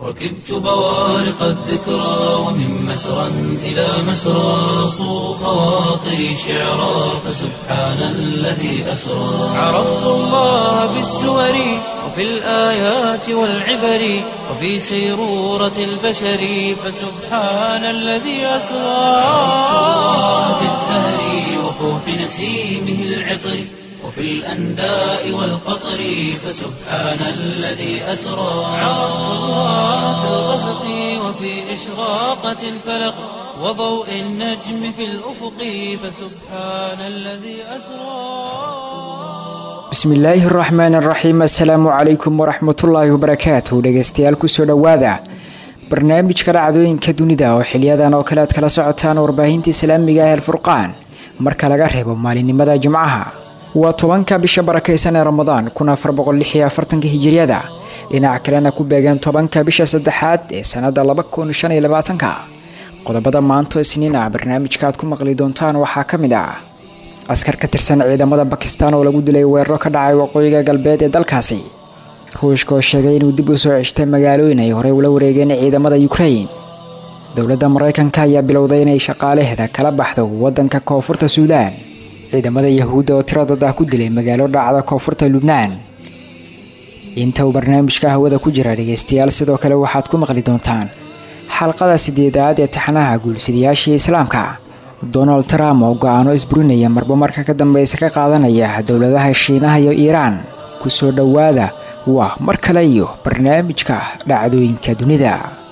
ركبت بوارق الذكرى ومن مسرى إلى مسرى صو خواطري شعرا فسبحان الذي أسرى عرفت الله بالسور وفي الآيات والعبر وفي سيرورة البشر فسبحان الذي أسرى بالزهر وفوح نسيمه العطر وفي الأنداء والقطر فسبحان الذي أسرى عرفت الله في الغسق وفي إشراقة الفلق وضوء النجم في الأفق فسبحان الذي أسرى bismillaahi araxmaan araxiim assalaamu calaykum waraxmatullaahi wabarakaatu dhegeystayaal kusoo dhowaada barnaamijka dhacdooyinka dunida oo xiliyadan oo kale aad kala socotaan warbaahinta islaamiga ah alfurqaan marka laga reebo maalinimada jimcaha waa tobanka bisha barakaysan ee ramadaan kun afar boqol lix iyo afartanka hijiriyada dhinac kalena ku beegan tobanka bisha saddexaad ee sanada laba kun shan iyo labaatanka qodobada maanto isniin ah barnaamijka aad ku maqli doontaan waxaa ka mid ah askar ka tirsan ciidamada bakistan oo lagu dilay weeraro ka dhacay waqooyiga galbeed ee dalkaasi ruushka oo sheegay inuu dib u soo ceshtay magaalooyin ay horey ula wareegeen ciidamada ukrain dowladda maraykanka ayaa bilowday inay shaqaalaheeda kala baxdo wadanka koonfurta suudaan ciidamada yahuudda oo tiradad ah ku dilay magaalo dhacda koonfurta lubnaan inta uu barnaamijka hawada ku jira dhegeystayaal sidoo kale waxaad ku maqli doontaan xalqada sideedaad ee taxnaha guulsidayaashii islaamka donald trump oo go-aano isburinaya marba marka ka dambeysa ka qaadanaya dowladaha shiinaha iyo iiraan kusoo dhowaada waa mar kale iyo barnaamijka dhacdooyinka dunida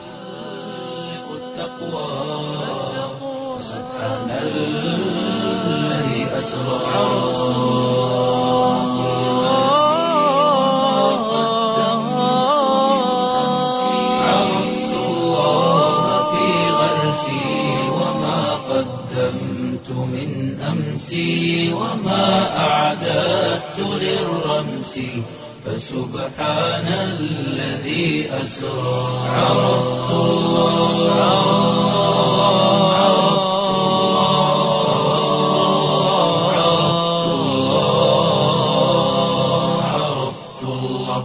عرفت الله في غرسي وما قدمت من أمسي وما أعددت للرمس فسبحان الذي أسرى عرفت الله عرفت الله عرفت الله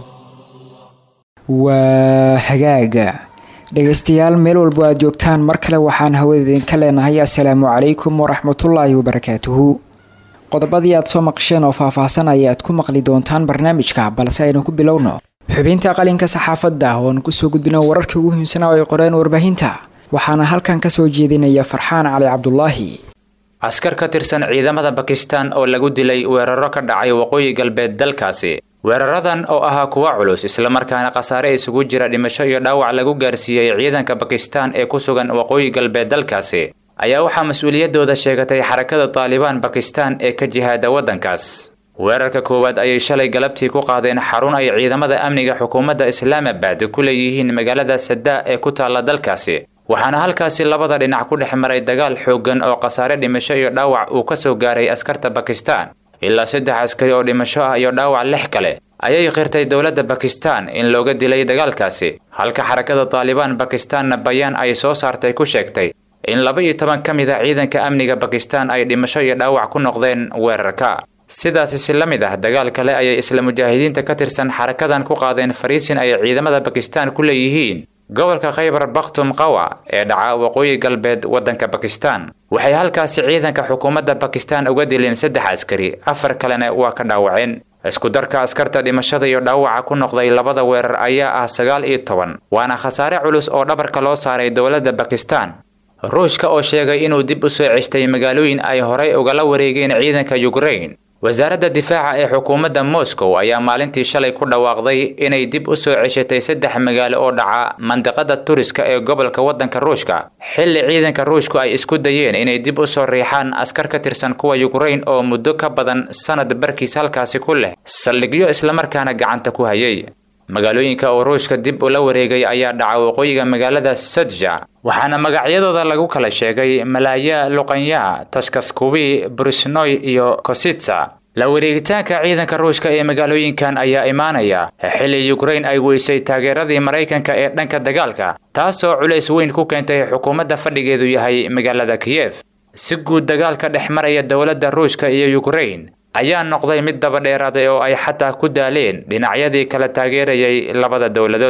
waa hagaaga dhegeystayaal meel walbo aad joogtaan mar kale waxaan hawada idinka leenahay assalaamu calaykum waraxmatullaahi wabarakaatuhu qodobadii aad soo maqasheen oo faahfaahsan ayaad ku maqli doontaan barnaamijka balse aynu ku bilowno xubinta qalinka saxaafadda oo aan kusoo gudbino wararkii ugu muhiimsanaa oo ay qoreen warbaahinta waxaana halkan kasoo jeedinaya farxaan cali cabdulaahi askar ka tirsan ciidamada bakistan oo lagu dilay weeraro ka dhacay waqooyi galbeed dalkaasi weeraradan oo ahaa kuwa culus islamarkaana khasaare isugu jira dhimasho iyo dhaawac lagu gaarsiiyey ciidanka bakistan ee ku sugan waqooyi galbeed dalkaasi ayaa waxaa mas-uuliyaddooda sheegatay xarakada taalibaan bakistan ee ka jihaada waddankaas weerarka koowaad ayay shalay galabtii ku qaadeen xarun ay ciidamada amniga xukuumadda islaamabad ku leeyihiin magaalada saddaa ee ku taalla dalkaasi waxaana halkaasi labada dhinac ku dhex maray dagaal xooggan oo khasaare dhimasho iyo dhaawac uu ka soo gaaray askarta bakistan ilaa saddex askari oo dhimasho ah iyo dhaawac lix kale ayay qirtay dowladda bakistan in looga dilay dagaalkaasi halka xarakada taalibaan bakistanna bayaan ay soo saartay ku sheegtay in laba iyo toban ka mid a ciidanka amniga bakistan ay dhimasho iyo dhaawac ku noqdeen weerarka sidaasi si la mid ah dagaal kale ayay isla mujaahidiinta ka tirsan xarakadan ku qaadeen fariisin ay ciidamada bakistan ku leeyihiin gobolka khaybar bakhtum qawa ee dhaca waqooyi galbeed waddanka bakistan waxay halkaasi ciidanka xukuumadda bakistan uga dileen saddex askari afar kalena waa ka dhaawaceen isku darka askarta dhimashada iyo dhaawaca ku noqday labada weerar ayaa ah sagaal iyo toban waana khasaare culus oo dhabarka loo saaray dowladda bakistan ruushka oo sheegay inuu dib u soo ceshtay magaalooyin ay horay ugala wareegeen ciidanka yukrain wasaaradda difaaca ee xukuumadda moscow ayaa maalintii shalay ku dhawaaqday inay dib u soo ceshatay saddex magaalo oo dhaca mandiqada turiska ee gobolka waddanka ruushka xilli ciidanka ruushku ay isku dayeen inay dib u soo riixaan askar ka tirsan kuwa yukrain oo muddo ka badan sanad barkiis halkaasi ku leh saldhigyo islamarkaana gacanta ku hayay magaalooyinka oo ruushka dib ula wareegay ayaa dhaca waqooyiga magaalada sadja waxaana magacyadooda lagu kala sheegay malaaya luqanya taskaskubi brisnoy iyo kositsa la wareegitaanka ciidanka ruushka ee magaalooyinkan ayaa imaanaya xilli yukrain ay weysay taageeradii maraykanka ee dhanka dagaalka taasoo culays weyn ku keentay xukuumadda fadhigeedu yahay magaalada kiyef si guud dagaalka dhex maraya dowladda ruushka iyo yukrain ayaa noqday mid daba dheeraaday oo ay xataa ku daaleen dhinacyadii kala taageerayay labada dowladood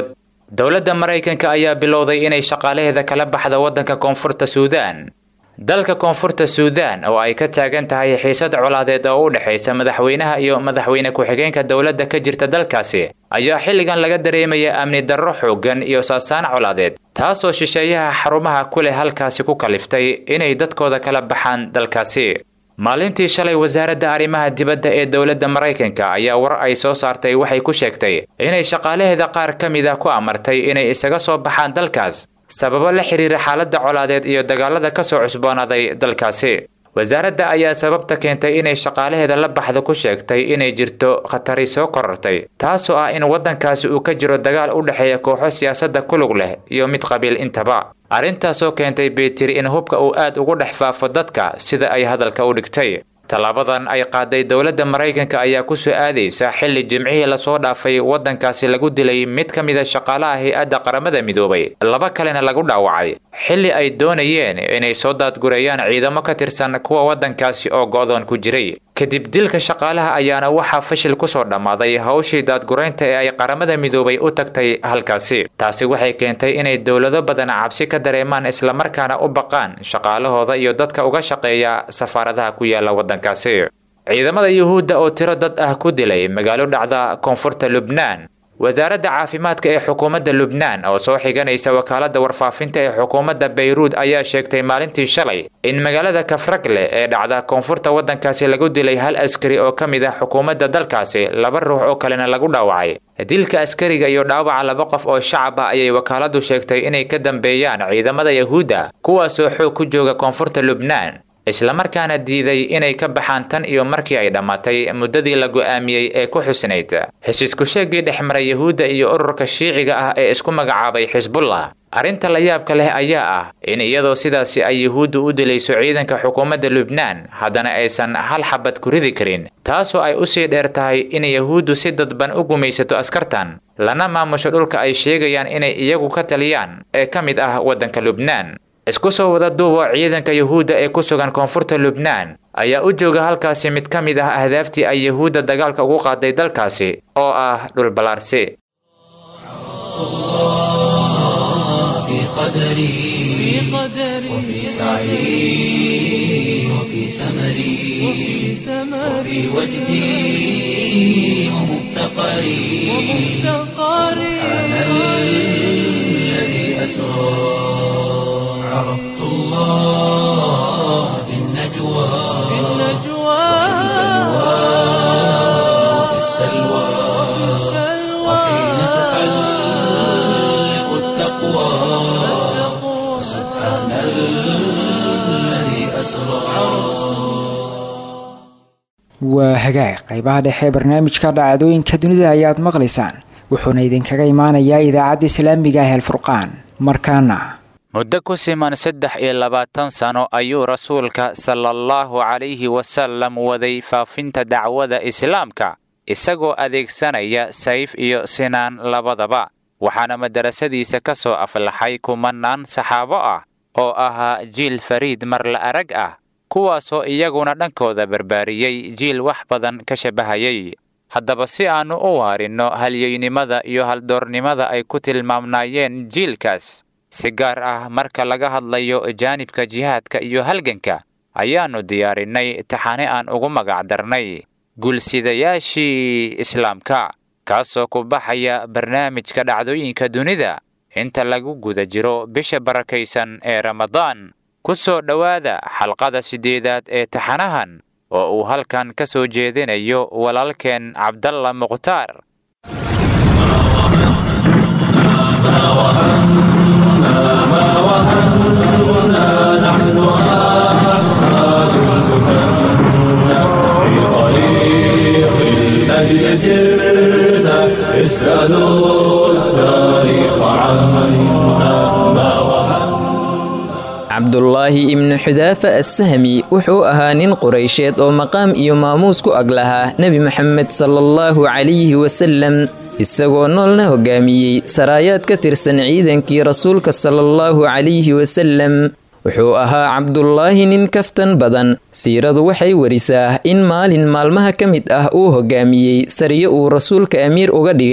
dowladda maraykanka ayaa bilowday inay shaqaalaheeda kala baxda waddanka koonfurta suudaan dalka koonfurta suudaan oo ay ka taagan tahay xiisad colaadeed oo u dhexaysa madaxweynaha iyo madaxweyne ku-xigeenka dowladda ka jirta dalkaasi ayaa xilligan laga dareemaya amni darro xooggan iyo saasaan colaadeed taasoo shisheeyaha xarumaha ku leh halkaasi ku kaliftay inay dadkooda kala baxaan dalkaasi maalintii shalay wasaaradda arrimaha dibadda ee dowladda maraykanka ayaa war ay soo saartay waxay ku sheegtay inay shaqaalaheeda qaar ka mid ah ku amartay inay isaga soo baxaan dalkaas sababo la xiriira xaaladda colaadeed iyo dagaalada ka soo cusboonaaday dalkaasi wasaaradda ayaa sababta keentay inay shaqaalaheeda la baxda ku sheegtay inay jirto khatari soo korortay taasoo ah in waddankaasi uu ka jiro dagaal u dhexeeya kooxo siyaasadda kulug leh iyo mid qabiil intaba arrintaasoo keentay beetiri in hubka uu aad ugu dhex faafo dadka sida ay hadalka u dhigtay tallaabadan ay qaaday dowladda maraykanka ayaa ku soo aadaysa xilli jimcihii lasoo dhaafay waddankaasi lagu dilay mid ka mida shaqaalaha hay-adda qaramada midoobay laba kalena lagu dhaawacay xilli ay doonayeen inay soo daadgureeyaan ciidamo ka tirsan kuwa waddankaasi oo go'doon ku jiray kadib dilka shaqaalaha ayaana waxaa fashil ku soo dhammaaday hawshii daadguraynta ee ay qaramada midoobay u tagtay halkaasi taasi waxay keentay inay dowlado badan cabsi ka dareemaan islamarkaana u baqaan shaqaalahooda iyo dadka uga shaqeeya safaaradaha ku yaala waddankaasi ciidamada yuhuudda oo tiro dad ah ku dilay magaalo dhacda koonfurta lubnaan wasaaradda caafimaadka ee xukuumadda lubnaan oo soo xiganaysa wakaaladda warfaafinta ee xukuumadda bayruud ayaa sheegtay maalintii shalay in magaalada kafragle ee dhacda koonfurta waddankaasi lagu dilay hal askari oo ka mid ah xukuumadda dalkaasi laba ruux oo kalena lagu dhaawacay dilka askariga iyo dhaawaca laba qof oo shacab ah ayay wakaaladdu sheegtay inay ka dambeeyaan ciidamada yahuudda kuwaasoo xoog ku jooga koonfurta lubnaan islamarkaana diiday inay ka baxaan tan iyo markii ay dhammaatay muddadii la go'aamiyey ee ku xusnayd heshiisku sheegii dhex maray yahuudda iyo ururka shiiciga ah ee isku magacaabay xisbullah arrinta la yaabka leh ayaa ah in iyadoo sidaasi ay yuhuuddu u dilayso ciidanka xukuumadda lubnaan haddana aysan hal xabad ku ridi karin taasoo ay usii dheer tahay in yahuuddu si dadban u gumaysato askartan lana maamusho dhulka ay sheegayaan inay iyagu ka taliyaan ee ka mid ah waddanka lubnaan isku soo wada duubo ciidanka yuhuudda ee ku sugan koonfurta lubnaan ayaa u jooga halkaasi mid ka mid ah ahdaaftii ay yuhuudda dagaalka ugu qaaday dalkaasi oo ah dhulballaarsi في قدري وفي سعي وفي سمري وفي وجدي ومفتقري سبحان الذي أسرى عرفت الله في النجوى وفي السلوى وحين تحلق التقوى سبحان الذي أسرى waa hagaag qaybaha dhexe ee barnaamijka dhacdooyinka dunida ayaad maqlaysaan wuxuuna idinkaga imaanayaa idaacadda islaamiga ah alfurqaan markaana muddo ku siman saddex iyo labaatan sano ayuu rasuulka sala allahu calayhi wasallam waday faafinta dacwada islaamka isagoo adeegsanaya sayf iyo sinaan labadaba waxaana madarasadiisa ka soo aflaxay kumanaan saxaabo ah oo ahaa jiil fariid marla arag ah kuwaasoo iyaguna dhankooda barbaariyey jiil wax badan ka shabbahayay haddaba si aannu u waarinno halyeynimada iyo haldoornimada ay ku tilmaamnaayeen jiilkaas si gaar ah marka laga hadlayo jaanibka jihaadka iyo halganka ayaannu diyaarinnay taxane aan ugu magacdarnay guulsidayaashii islaamka kaasoo ku baxaya barnaamijka dhacdooyinka dunida inta lagu guda jiro bisha barakaysan ee ramadaan ku soo dhowaada xalqada siddeedaad ee taxanahan oo uu halkan ka soo jeedinayo walaalkeen cabdalla mukhtaar الذي سرت اسألوا التاريخ عنا ما cabdulaahi ibnu xudaafa assahmi wuxuu ahaa nin quraysheed oo maqaam iyo maamuus ku ag lahaa nebi moxamed salaallahu calayhi wasalem isagoo noolna hogaamiyey saraayaad ka tirsan ciidankii rasuulka salaallahu calayhi wasalem wuxuu ahaa cabdulaahi nin kaftan badan siiradu waxay warisaa in maalin maalmaha ka mid ah uu hogaamiyey sariyo uu rasuulka amiir uga dhigay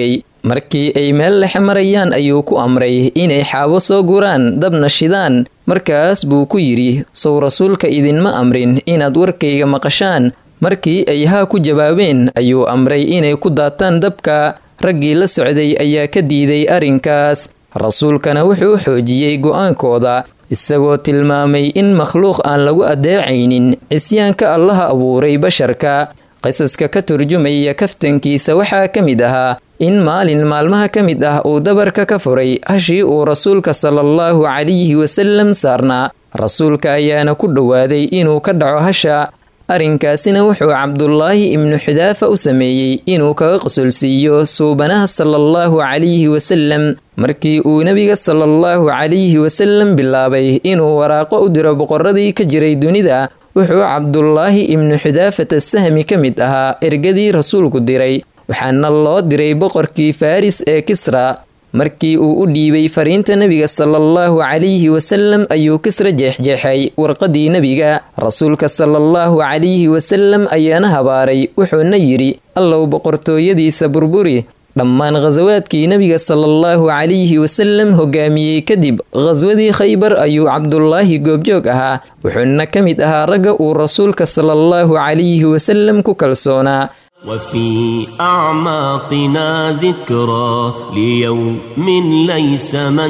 markii ay meel lexe marayaan ayuu ku amray inay xaabo soo guraan dabna shidaan markaas buu ku yidhi sow rasuulka idinma amrin inaad warkayga maqashaan markii ay haa ku jawaabeen ayuu amray inay ku daataan dabka raggii la socday ayaa ka diiday arrinkaas rasuulkana wuxuu xoojiyey go'aankooda isagoo tilmaamay in makhluuq aan lagu adeecaynin cisyaanka allaha abuuray basharka qisaska ka turjumaya kaftankiisa waxaa ka mid ahaa in maalin maalmaha ka mid ah uu dabarka ka furay hashii uu rasuulka salaallahu calayhi wasalam saarnaa rasuulka ayaana ku dhowaaday inuu ka dhaco hasha arrinkaasina wuxuu cabdulaahi ibnu xudaafa u sameeyey inuu kaga qasulsiiyo suubanaha salaallahu calayhi wasalam markii uu nebiga salaallahu calayhi wasalam bilaabay inuu waraaqo u diro boqoradii ka jiray dunida wuxuu cabdulaahi ibnu xudaafata sahmi ka mid ahaa ergadii rasuulku diray waxaana loo diray boqorkii faris ee kisra markii uu u dhiibay fariinta nebiga salaallahu calayhi wasalam ayuu kisra jeexjeexay warqadii nebiga rasuulka salaallahu calayhi wasalam ayaana habaaray wuxuuna yidhi allow boqortooyadiisa burburi dhammaan khasawaadkii nebiga salaallahu calayhi wasalam hogaamiyey kadib khaswadii khaybar ayuu cabdulaahi goobjoog ahaa wuxuuna ka mid ahaa ragga uu rasuulka salaallahu calayhi wasalam ku kalsoonaa وفي أعماقنا ذكرى ليوم ليس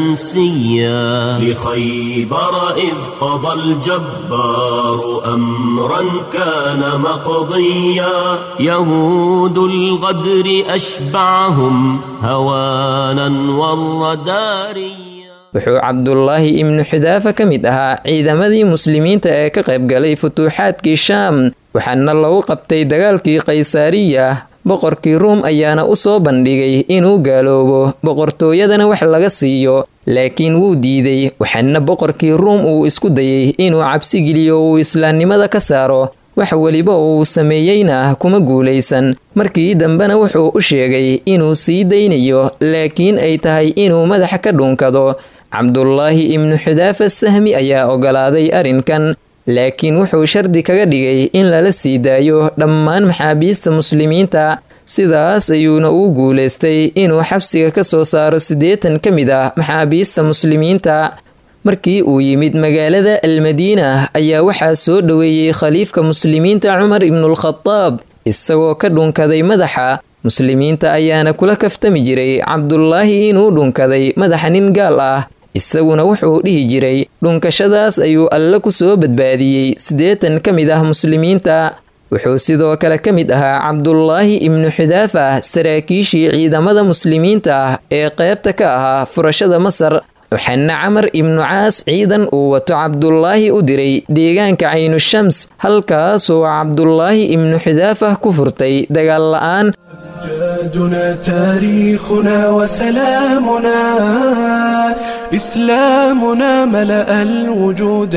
منسيا لخيبر إذ قضى الجبار أمرا كان مقضيا يهود الغدر أشبعهم هوانا والرداريا wuxuu cabdulaahi ibnu xudaafa ka mid ahaa ciidamadii muslimiinta ee ka qaybgalay futuuxaadkii shaam waxaana lagu qabtay dagaalkii kaysaariya boqorkii ruum ayaana u soo bandhigay inuu gaaloobo boqortooyadana wax laga siiyo laakiin wuu diiday waxaana boqorkii ruum uu isku dayay inuu cabsigeliyo uu islaamnimada ka saaro wax weliba uu sameeyeyna kuma guulaysan markii dambena wuxuu u sheegay inuu sii daynayo laakiin ay tahay inuu madaxa ka dhuunkado cabdulaahi ibnu xudaafa sahmi ayaa ogolaaday arrinkan laakiin wuxuu shardi kaga dhigay in lala sii daayo dhammaan maxaabiista muslimiinta sidaas ayuuna uu guulaystay inuu xabsiga ka soo saaro siddeetan ka mid ah maxaabiista muslimiinta markii uu yimid magaalada almadiina ayaa waxaa soo dhoweeyey khaliifka muslimiinta cumar ibnulkhadaab isagoo ka dhunkaday madaxa muslimiinta ayaana kula kaftami jiray cabdulaahi inuu dhunkaday madaxa nin gaal ah isaguna wuxuu dhihi jiray dhunkashadaas ayuu alle ku soo badbaadiyey siddeetan ka mid ah muslimiinta wuxuu sidoo kale ka mid ahaa cabdulaahi ibnu xudaafa saraakiishii ciidamada muslimiinta ah ee qeybta ka ahaa furashada masar waxaana camar ibnu caas ciidan uu wato cabdulaahi u diray deegaanka caynushams halkaasoo cabdulaahi ibnu xudaafa ku furtay dagaal la'aan أمجادنا تاريخنا وسلامنا إسلامنا ملأ الوجود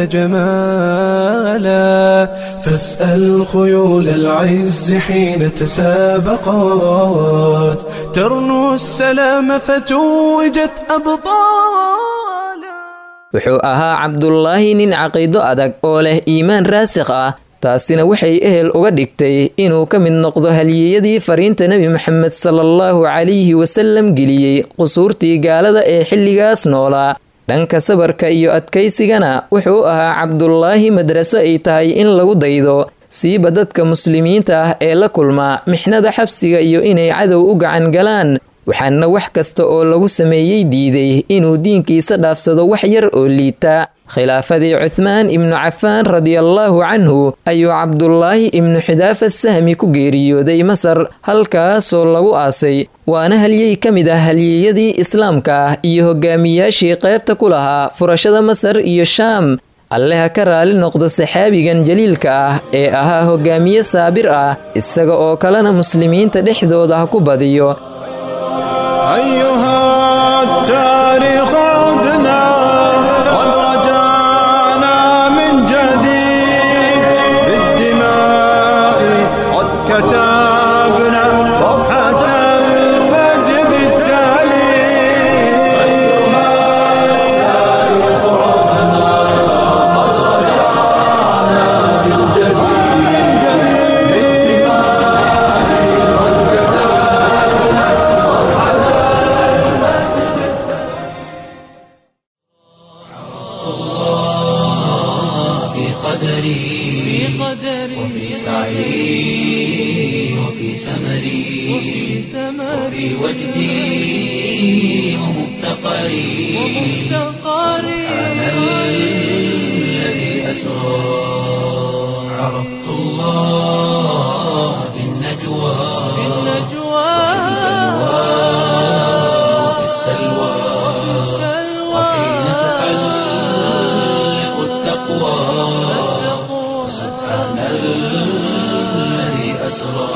جمالا فاسأل خيول العز حين تسابقات ترنو السلام فتوجت أبطالا wuxuu ahaa cabdulaahi nin caqiido adag oo leh iimaan raasikh ah taasina waxay ehel uga dhigtay inuu ka mid noqdo halyeeyadii fariinta nebi moxamed salaallahu calayhi wasalam geliyey qusuurtii gaalada ee xilligaas noolaa dhanka sabarka iyo adkaysigana wuxuu ahaa cabdulaahi madraso ay tahay in lagu daydo siiba dadka muslimiinta ah ee la kulmaa mixnada xabsiga iyo inay cadow u gacan galaan waxaana wax kasta oo lagu sameeyey diiday inuu diinkiisa dhaafsado wax yar oo liita khilaafadii cuthmaan ibnu cafaan radiallaahu canhu ayuu cabdulaahi ibnu xudaafa sahmi ku geeriyooday masar halkaasoo lagu aasay waana halyey ka mid ah halyeeyadii islaamka ah iyo hogaamiyaashii qaybta ku lahaa furashada masar iyo shaam alle ha ka raali noqdo saxaabigan jaliilka ah ee ahaa hogaamiye saabir ah isaga oo kalena muslimiinta dhexdooda ha ku badiyo أيها التاريخ عدنا قد رجعنا من جديد بالدماء قد كتبنا صفحة المجد التالي أيها التاريخ عدنا قد رجعنا من جديد بالدماء قد كتبنا صفحة الله في قدري وفي سعي وفي سمري وفي وجدي ومفتقري سبحان الذي أسرى عرفت الله في النجوى وفي السلوى وحين تحلق التقوى سبحان الذي أسرى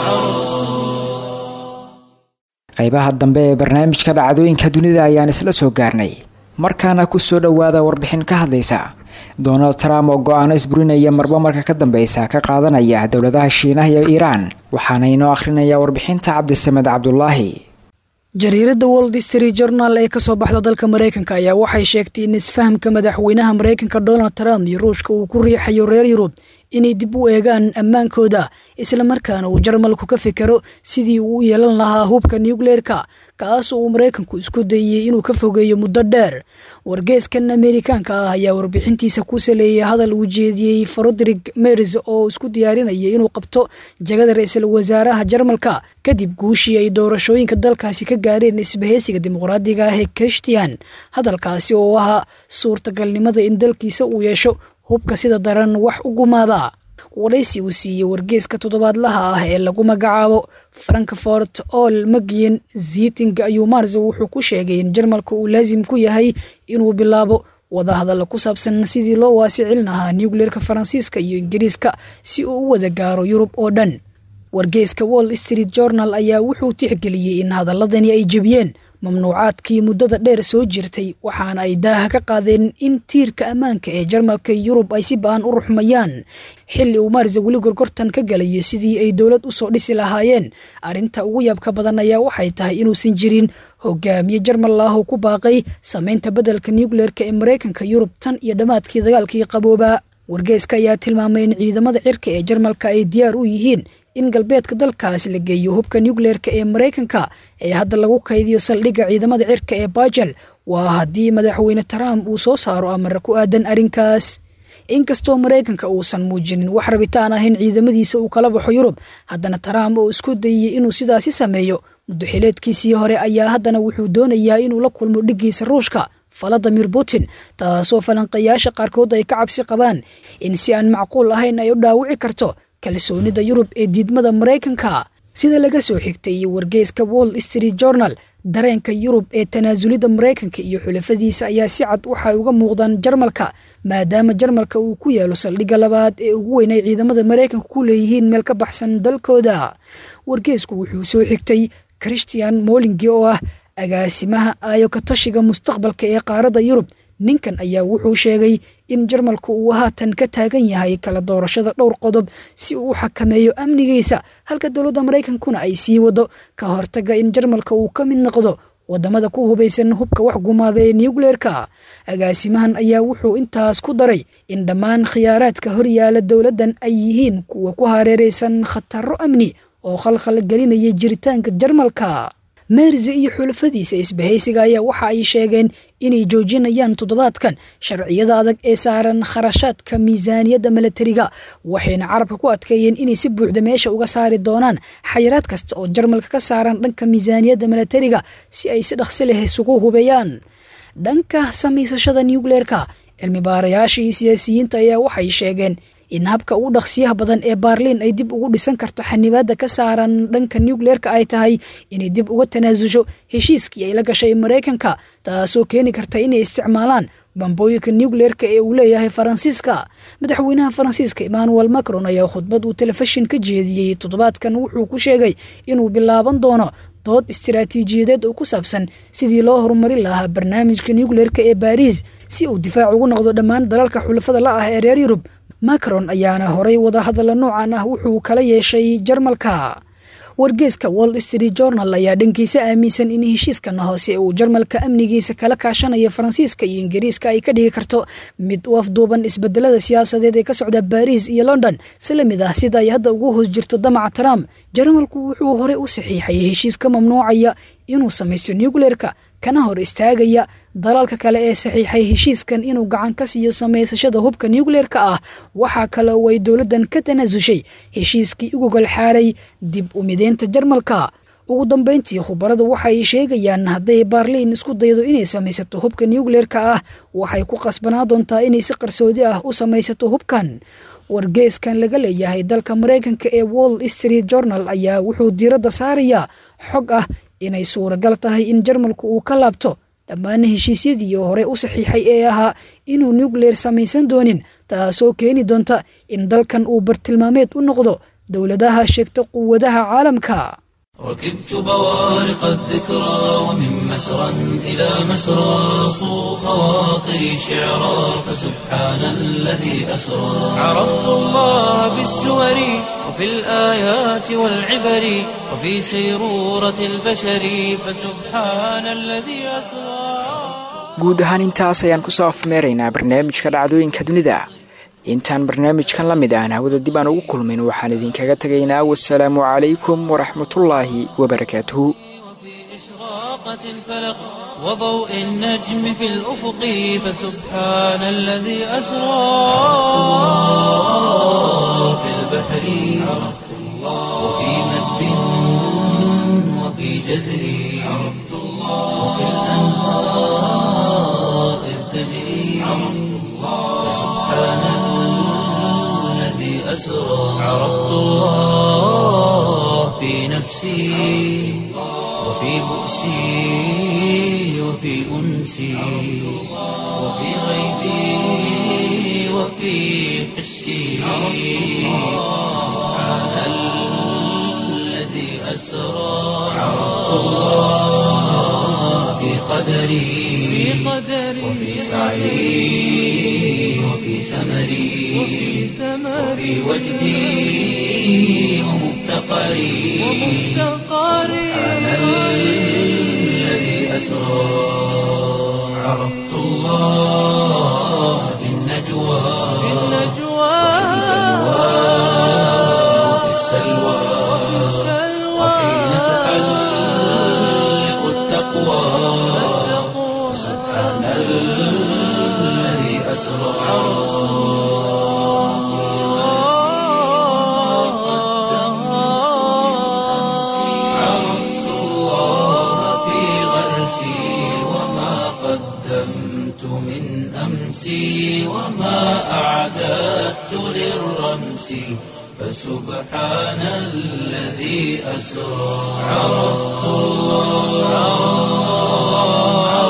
qaybaha dambe ee barnaamijka dhacdooyinka dunida ayaan isla soo gaarnay markaana kusoo dhowaada warbixin ka hadlaysa donald trump oo go-aano isburinaya marba marka ka dambeysa ka qaadanaya dowladaha shiinaha iyo iiraan waxaana inoo akhrinaya warbixinta cabdisamed cabdulaahi jariiradda world history journal ee kasoo baxda dalka mareykanka ayaa waxay sheegtay in isfahamka madaxweynaha mareykanka donald trump iyo ruushka uu ku riixayo reer yurub inay dib u eegaan ammaankooda islamarkaana uu jarmalku ka fikero sidii uu u yeelan lahaa hubka nucleerka kaas uu maraykanku isku dayey inuu ka fogeeyo muddo dheer wargeeskan ameerikaanka ah ayaa warbixintiisa ku saleeyay hadal uu jeediyey frodrik mers oo isku diyaarinaya inuu qabto jagada ra-iisul wasaaraha jarmalka kadib guushii ay doorashooyinka dalkaasi ka gaareen isbaheysiga dimuqraadiga ah ee christian hadalkaasi oo ahaa suurtagalnimada in dalkiisa uu yeesho hubka sida daran wax u gumaada waraysi uu siiyey wargeeska toddobaadlaha ah ee lagu magacaabo frankfort ol magian ziting ayuu mars wuxuu ku sheegay in jarmalka uu laasim ku yahay inuu bilaabo wadahadalla ku saabsan sidii loo waasicin lahaa nucleerka faransiiska iyo ingiriiska si uu u wada gaaro yurub oo dhan wargeeska wall street journal ayaa wuxuu tixgeliyey in hadaladani ay jebiyeen mamnuucaadkii muddada dheer soo jirtay waxaana ay daaha ka qaadeen in tiirka ammaanka ee jarmalka yurub ay si ba-an u ruxmayaan xilli uu maarsa weli gorgortan ka galayo sidii ay dowlad usoo dhisi lahaayeen arrinta ugu yaabka badan ayaa waxay tahay inuusan jirin hogaamiye jarmal ah oo ku baaqay sameynta beddelka nucleerka ee maraykanka yurub tan iyo dhammaadkii dagaalkii qabooba wargeeska ayaa tilmaamay in ciidamada cirka ee jarmalka ay diyaar u yihiin in galbeedka dalkaas la geeyo hubka nucleerka ee maraykanka ee hadda lagu kaydiyo saldhigga ciidamada cirka ee bajel waa haddii madaxweyne trump uu soo saaro amara ku aadan arrinkaas inkastoo maraykanka uusan muujinin wax rabitaan ah in ciidamadiisa uu kala baxo yurub haddana trump oo isku dayey inuu sidaasi sameeyo muddoxileedkiisii hore ayaa haddana wuxuu doonayaa inuu la kulmo dhiggiisa ruushka valadimir putin taasoo falanqayaasha qaarkood ay ka cabsi qabaan in si aan macquul ahayn ay u dhaawici karto kalsoonida yurub ee diidmada maraykanka sida laga soo xigtay wargeyska wall street journal dareenka yurub ee tanaasulida maraykanka iyo xulafadiisa ayaa si cad waxay uga muuqdaan jarmalka maadaama jarmalka uu ku yaalo saldhigga labaad ee ugu weyn ay ciidamada maraykanka ku leeyihiin meel ka baxsan dalkooda wargeysku wuxuu soo xigtay christian molingi oo ah agaasimaha aayo ka tashiga mustaqbalka ee qaaradda yurub ninkan ayaa wuxuu sheegay in jarmalku uu haatan ka taagan yahay kala doorashada dhowr qodob si uu u xakameeyo amnigiisa halka dowladda maraykankuna ay sii wado ka hortaga in jarmalka uu ka mid noqdo wadamada ku hubaysan hubka wax gumaada ee nucleerka agaasimahan ayaa wuxuu intaas ku daray in dhammaan khiyaaraadka horyaala dowladdan ay yihiin kuwa ku hareereysan khataro amni oo khalkhal gelinaya jiritaanka jarmalka meerse iyo xulafadiisa isbahaysiga ayaa waxa ay sheegeen inay joojinayaan toddobaadkan sharciyada adag ee saaran kharashaadka miisaaniyadda milatariga waxayna carabka ku adkeeyeen inay si buuxda meesha uga saari doonaan xayiraad kasta oo jarmalka ka saaran dhanka miisaaniyadda milatariga si ay si dhaqsi leh isugu hubeeyaan dhanka samaysashada nucleerka cilmi baarayaasha iyo siyaasiyiinta ayaa waxay sheegeen in habka ugu dhaqsiyaha badan ee baarliin ay dib ugu dhisan karto xanibaadda ka saaran dhanka nucleerka ay tahay inay dib uga tanaasusho heshiiskii ay la gashay maraykanka taasoo keeni karta inay isticmaalaan bambooyinka nucleerka ee uu leeyahay faransiiska madaxweynaha faransiiska emmanuel macron ayaa khudbad uu telefishin ka jeediyey toddobaadkan wuxuu ku sheegay inuu bilaaban doono dood istiraatiijiyadeed oo ku saabsan sidii loo horumarin lahaa barnaamijka nucleerka ee baariis si uu difaac ugu noqdo dhammaan dalalka xulafada la ah ee reer yurub macron ayaana horay wadahadalla noocan ah wuxuu kala yeeshay jarmalka wargeeska wall street journal ayaa dhankiisa aaminsan in heshiiskan hoose uu jarmalka amnigiisa kala kaashanayo faransiiska iyo ingiriiska ay ka dhigi karto mid u afduuban isbedelada siyaasadeed ee ka socda baariis iyo london si la mid ah sida ay hadda ugu hoos jirto damaca trump jarmalku wuxuu horey u saxiixay heshiis ka mamnuucaya inuu samaysto nucleerka kana hor istaagaya dalalka kale ee saxiixay heshiiskan inuu gacan ka siiyo samaysashada hubka nucleerka ah waxaa kale oo ay dowladdan ka tanaasushay heshiiskii ugu golxaaray dib u mideynta jarmalka ugu dambayntii khubaradu waxay sheegayaan hadday baarliin isku daydo inay samaysato hubka nucleerka ah waxay ku qasbanaa doontaa inay si qarsoodi ah u samaysato hubkan wargeeskan laga leeyahay dalka maraykanka ee wall street journal ayaa wuxuu diiradda saarayaa xog ah inay suuragal tahay in jarmalku uu ka laabto dhammaan heshiisyadii hore u saxiixay ee ahaa inuu nucleer samaysan doonin taasoo keeni doonta in dalkan uu bartilmaameed u noqdo dowladaha sheegta quwadaha caalamka ركبت بوارق الذكرى ومن مسرى إلى مسرى صو خواطري شعرا فسبحان الذي أسرى عرفت الله بالسور وفي الآيات والعبر وفي سيرورة البشر فسبحان الذي أسرى guud ahaan intaas ayaan kusoo afmeeraynaa barnaamijka dhacdooyinka dunida intaan barnaamijkan la mid ahna hawada dib aan ugu kulmin waxaan idinkaga tegaynaa wasalaamu calaykum waraxmatullaahi wabarakaatuhu إشراقة الفلق وضوء النجم في الأفق فسبحان الذي أسرى في البحر عرفت الله وفي مد وفي جزر عرفت الله وفي الأنهار إذ تجري عرفت الله فسبحان الذي أسرى عرفت الله في نفسي وفي بؤسي وفي أنسي وفي غيبي وفي حسي سبحان الذي أسرى عرفت الله في قدري وفي سعي وفي سمري وفي وجدي ومفتقري سبحان الذي أسرى عرفت الله في النجوى وفي السلوى وحين تحلق التقوى سبحان الذي أسرى عرفت الله في غرسي وما قدمت من أمسي وما أعددت للرمس فسبحان الذي أسرى عرفت الله